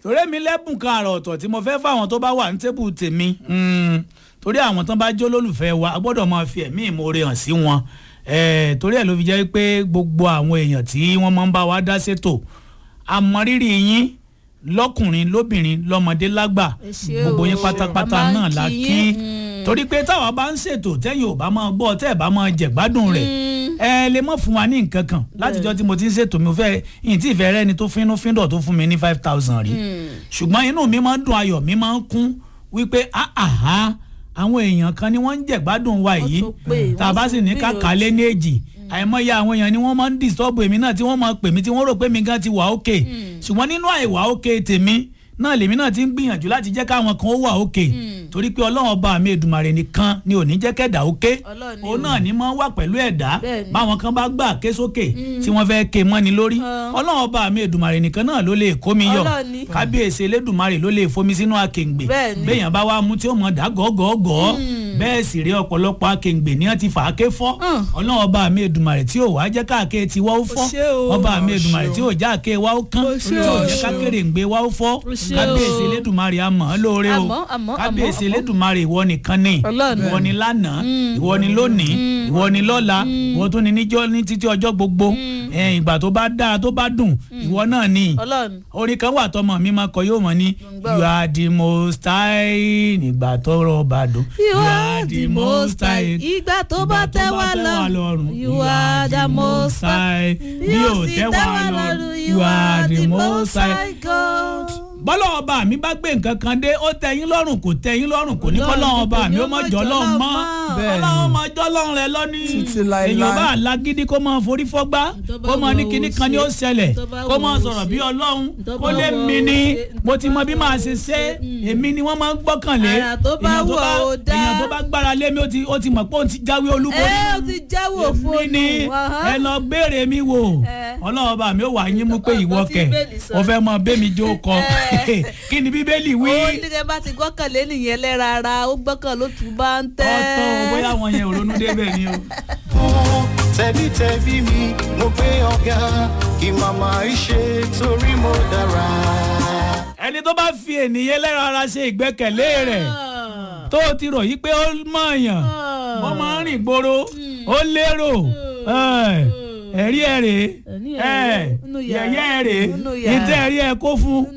torí mi lẹ́bùn kan àrà ọ̀tọ̀ tí mo fẹ́ fáwọn tó bá wà ní tébù tèmi mm, torí àwọn tán bá jó lólùfẹ́ wa a gbọ́dọ̀ máa fi ẹ̀mí ìmoore hàn sí wọn Eh, torí ẹ̀ ló fi jẹ́ pé gbogbo àwọn èèyàn tí wọ́n máa ń bá wa dá ṣètò àmọ́rírì yín lọ́kùnrin lóbìnrin lọ́mọdé lágbà Ẹ ṣé gbogbo o. yín pátápátá A máa ń náà la kí kí yín. torí pé táwa bá ń ṣètò tẹ́yìn ò bá máa gbọ́ tẹ́ ẹ̀ bá máa jẹ̀gbádùn rẹ̀ ẹ lè mọ̀ fún wa ní nǹkan kan látijọ́ tí mo ti ń ṣètò mi ò fẹ́ yìí tí ìfẹ́ rẹ ni tó fínú fíndọ̀ tó fún mi ní five thousand rí ṣùgbọ́n inú mi máa ń dùn ayọ̀ mi máa ń kún wípé àhà àwọn èèyàn kan ni wọ́n ń jẹ̀gbádùn wa yìí tún pè, tá a wọ́n bá sì tún ní kàkà lé ní èjì àìmọye àwọn èèyàn ni wọ́n máa ń disturb èmi náà tí wọ́n máa pè mí tí wọ́n rò pé mi gan ti wà òkè ṣùgbọ́n nínú àìwà òkè tèmi náà lèmi náà ti ń gbìyànjú láti jẹ́ káwọn kan ó wà òkè torí pé ọlọ́run ọba mi èdùmàrè nìkan ni ò ní jẹ́ kẹ́dà òkè Ọlọ́run ni òun náà ni máa ń wà pẹ̀lú ẹ̀dá Bẹ́ẹ̀ni. báwọn kan bá gbà ké sókè tí wọ́n fẹ́ ké mọ́ni lórí Ah. ọlọ́run ọba mi èdùmàrè nìkan náà ló lè kó mi yọ Ọlọ́run ni. kábíyèsí elédùmarè ló lè fomi sínú akèǹgbè Bẹ́ẹ̀ni. béèyàn bá wá mú tí ó mọ̀ dá gọ́gọ́gọ́ bẹ́ẹ̀ sì rí ọ̀pọ̀lọpọ̀ akèǹgbè ní wọ́n ti fà á ké fọ́ Mm. ọlọ́run ọba mi èdùmàrè tí ò wá jẹ́ káàké ti wá ó fọ́ ṣé o. ọba mi èdùmàrè tí ò já àké wá ó kán O tí ṣé ò o. jẹ́ kákéré ń gbé wá ó fọ́ ṣé o. kábíyèsí elédùmarè àmọ́ lóore o Àmọ́, àmọ́, kábíyèsí àmọ́, àmọ́. elédùmarè ìwọ nìkan ni Ọlọ́run. ìwọ ni lánàá ìwọ ni lónìí ìwọ ni lọ́la ìwọ tó ni níjọ́ ní títí ọjọ́ gbogbo ẹ̀, ìgbà tó bá dáa tó bá dùn ìwọ náà ni ọlọ́run orin kan wà tọmọ mi máa kọ yóò mọ ní gbọ́. you are the most high nígbà tọrọ bá dùn you are the most high ìgbà tó bá tẹ́ wá lọ́rùn you are the most high bí ò tẹ́ wá lọ́rùn you are the most high. God. bọ́lá ọba mi bá gbé nǹkan kan dé ó tẹ́yìn lọ́rùn kò tẹ́yìn lọ́rùn kò ní kọ́lá ọba mi ó mọ̀ jọ́ lọ́rùn mọ́ Bẹ́ẹ̀ni. ọlọ́run mọ̀ jọ́ lọ́rùn rẹ lọ́ní Títí láéláé. èèyàn bá lágídí kó máa forí fọ́gbá Tó bá kó máa ní wù ú kinní kan ni ó ṣe. ṣẹlẹ̀ Tó bá kó wù máa ú sọ̀rọ̀ ṣe. bí ọlọ́run Tó kó bá lé wù mi ú ní ṣe. mo ti mọ bí màá ṣe ṣe èmi ni wọ́n máa ń gbọ́kànlé Àrà tó bá èèyàn wù ọ́ ó dá. èèyàn tó bá gbára lé mi ó ti ó ti mọ̀ pé òun ti jáwé olúborí ẹ o ti jáwọ́ mi fóònù ni ẹ lọ béèrè mi wò Ẹ. ọlọ́run bá mi ó wà yín mú pé ìwọ Ọgbọ́n tí kẹ̀ Bíbélì sọ. o fẹ́ mọ bẹ́mi jó kọ Ẹ. kí ni bíbélì wí ó ní kẹ́ bá ti gbọ́kànlé nìyẹn lẹ́ra ara ó gbọ́kàn ló tún bá ń tẹ́. ọ̀tọ̀ bóyá wọn yẹn ò ronú débẹ̀ ni o. tẹ̀bítẹ̀bí mi mo gbé ọ̀gá kí màmá ìṣe torí mo dára. ẹni tó bá fi ènìyàn lẹ́ra ara ṣe ìgbẹ́kẹ̀lé rẹ̀ tó o ti rò yí pé ó mọ̀ọ́yàn ó máa ń rìn gbòòrò ó lérò ẹ̀, ẹ̀rí ẹ̀ rèé Ẹ̀rí ẹ̀ rèé, ẹ̀, nínú yàrá, yẹ̀yẹ́ ẹ̀ rèé nínú yàrá. ìtẹ́ ẹ̀rí ẹ̀ kó fún